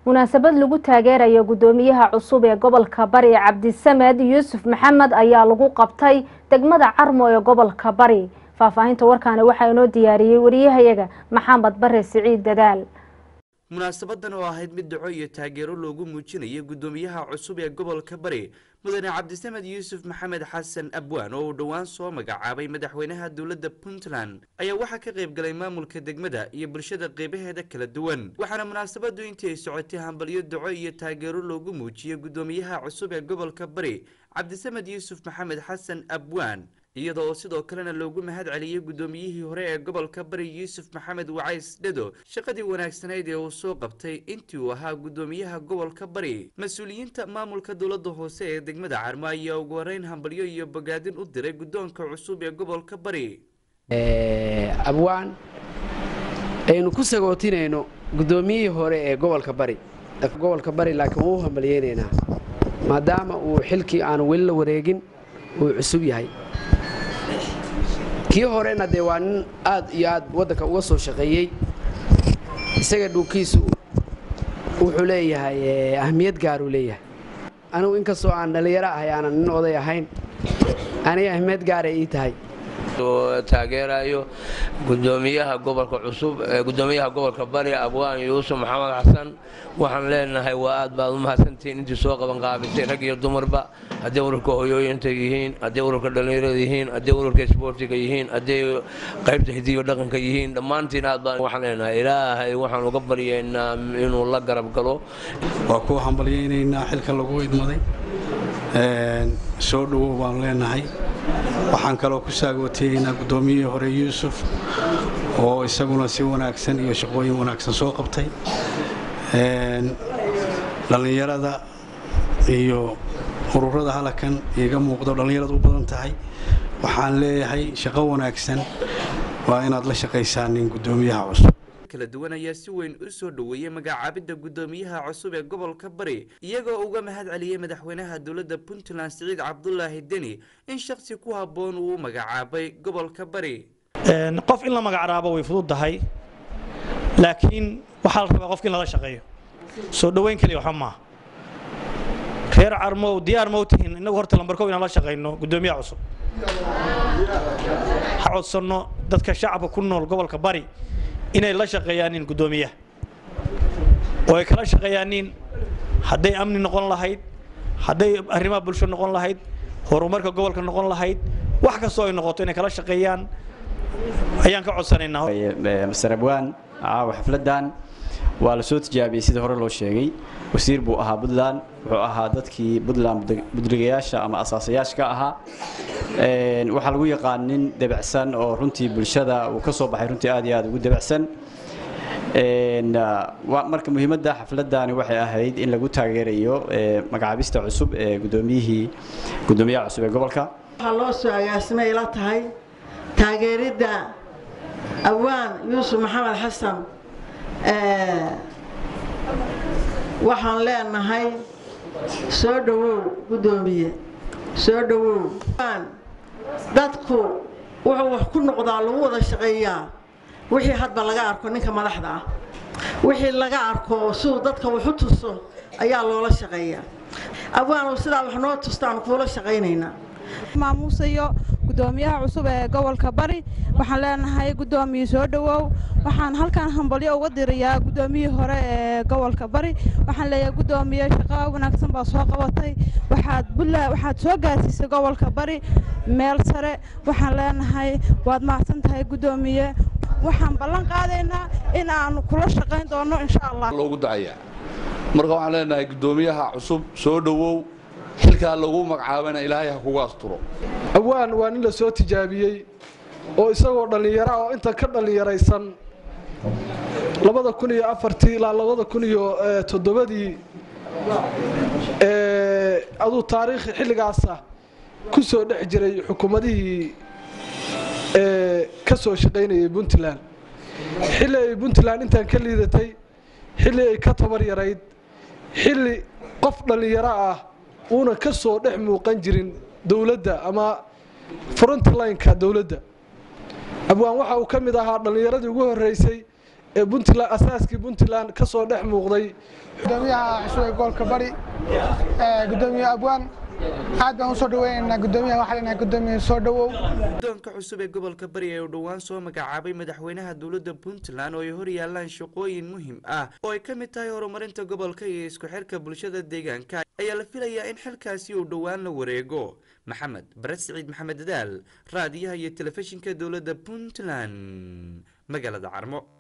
munaasabad lagu taageerayo guddoomiyaha cusub ee gobolka bari cabdisamed yuusuf maxamed ayaa lagu qabtay degmada carmo ee gobolka bari faahfaahinta warkaani waxaa inoo diyaariyey wariyahayaga maxamed bare siciid dadaal munaasabadan oo ahayd mid dhaco iyo taageero loogu muujinayay guddoomiyaha cusub ee gobolka bari mudane cabdisamed yuusuf maxamed xasan abwaan oo uu dhowaan soo magacaabay madaxweynaha dowladda puntland ayaa waxaa ka qayb galay maamulka degmada iyo bulshada qeybaheeda kala duwan waxaana munaasabadu intii ay socotay hambalyo daco iyo taageero loogu muujiyey guddoomiyaha cusub ee gobolka bari cabdisamed yuusuf maxamed xasan abwaan iyada oo sidoo kalena loogu mahad celiyey guddoomiyihii hore ee gobolka bari yuusuf maxamed wacays dhado shaqadii wanaagsanayd ee uu soo qabtay intii uu ahaa guddoomiyaha gobolka bari mas-uuliyiinta maamulka dowladda hoose ee degmada carmo ayaa ugu horeyn hambalyo iyo bogaadin u diray guddoonka cusub ee gobolka bari abwaan aynu ku sagootinayno guddoomiyihii hore ee gobolka bari gobolka bari laakiin wuu hambalyeynaynaa maadaama uu xilkii aanu weli la wareegin uu cusub yahay kii horena dee waa nin aad iyo aad waddanka uga soo shaqeeyey isaga dhuukiisu wuxuu leeyahay ahmiyad gaaruu leeyahay anigu inkastoo aan dhallinyaro ahay aanan nin oday ahayn aniga ahmiyad gaaray ii tahay taageerayo gudoomiyaha gobolka cusub gudoomiyaha gobolka bari abwaan yuusuf maxamed xasan waxaan leenahay waa aad baad u mahadsantihiin intii soo qaban qaabisay rag iyo dumarba hadday ururka hoyooyinta yihiin hadday ururka dhallinyarada yihiin hadday ururka isboortiga yihiin hadday qaybta hidiyo dhaqanka yihiin dhammaantiin aad baan waxaan leenahay ilaahay waxaan uga baryaynaa inuu la garab galo waa ku hambalyaynaynaa xilka lagu idmaday soo dhowow baanu leenahay waxaan kaloo ku saagootayeynaa guddoomiyihii hore yuusuf oo isaguna si wanaagsan iyo shaqooyin wanaagsan soo qabtay dhallinyarada iyo ururada halakan iga muuqdo dhallinyarada u badan tahay waxaan leeyahay shaqo wanaagsan waa inaad la shaqaysaan nin guddoomiyaha cusub kala duwan ayaa si weyn u soo dhoweeyey magacaabidda guddoomiyaha cusub ee gobolka bari iyagoo uga mahad celiyey madaxweynaha dowladda puntland siciid cabdulaahi deni in shaksi ku habboon uu u magacaabay gobolka bari qof in la magacraabo way fududdahay laakiin waxaa la rabaa qofka in lala shaqeeyo soo dhoweyn kaliya waxba maaha reer carmow diyaar ma u tihiin innagu horta lambarkow inaan la shaqayno guddoomiyaha cusub ha codsanno dadka shacabka ku nool gobolka bari inay la shaqeeyaanin guddoomiyaha oo ay kala shaqeeyaanin hadday amni noqon lahayd hadday arrimaha bulsho noqon lahayd horumarka gobolka noqon lahayd wax kastoo ay noqoto inay kala shaqeeyaan ayaan ka codsanaynaa master abwaan caawa xafladdan waa la soo tijaabiyey sida hore loo sheegay wasiir buu ahaa puntland wuxuu ahaa dadkii puntland budligayaasha ama asaasayaasha ka ahaa waxaa lagu yaqaan nin debacsan oo runtii bulshada uu ka soo baxay runtii aad iyo aad ugu debacsan marka muhiimadda xafladani waxay ahayd in lagu taageerayo magacaabista cusub ee gudoomiyihii gudoomiyaha cusub ee gobolka waxaa loo soo agaasimay la tahay taageeridda awaan yuusuf maxamed xasan waxaan leenahay soo dhowow guddoomiye soo dhowow dadku wuxuu wax ku noqdaa lagu wada shaqeeyaa wixii hadba laga arko ninka madaxda ah wixii laga arko siduu dadka waxu tuso ayaa loola shaqeeyaa abwaanu sidaa wax noo tustaan kuula shaqaynaynaa maamuusayo guddoomiyaha cusub ee gobolka bari waxaan leenahay guddoomiye soo dhowow waxaan halkan hambalyo uga dirayaa guddoomiyihii hore ee gobolka bari waxaan leeyahay guddoomiye shaqo wanaagsan baa soo qabatay waxaad buntland waxaad soo gaarsiisay gobolka bari meel sare waxaan leenahay waad mahadsan tahay guddoomiye waxaan ballan qaadaynaa in aanu kula shaqayn doono insha allah loogu dacayaa marka waxaan leenahay guddoomiyaha cusub soo dhowow xilkaa lagu magacaabana ilaahay ha kugu asturo awaan waa nin la soo tijaabiyey oo isagoo dhallinyara oo inta ka dhallinyaraysan labada kun iyo afartii ilaa labada kun iyo toddobadii aduu taariikhi xilligaasa ku soo dhex jiray xukuumadihii ka soo shaqaynayay puntland xilli ay puntland intaan ka liidatay xilli ay ka tabar yarayd xilli qof dhallinyaro ah uuna ka soo dhex muuqan jirin dowladda ama frontlineka dowladda abwaan waxa uu ka mid ahaa dhallinyaradii ugu horreysay ee puntland asaaskii puntland ka soo dhex muuqday gudoomiyaha cusub ee gobolka bari gudoomiye abwaan aad baan usoo dhaweynaynaa gudoomiyaha waxaa leenahay gudoomiye soo dhawow guddoonka cusub ee gobolka bari ee uu dhowaan soo magacaabay madaxweynaha dowladda puntland oo ay hor yaalaan shaqooyin muhiim ah oo ay ka mid tahay horumarinta gobolka iyo isku xirka bulshada deegaanka ayaa la filayaa in xilkaasi uu dhowaan la wareego maxamed bared siciid maxamed dadaal raadiyaha iyo telefishinka dowladda puntland magaalada carmo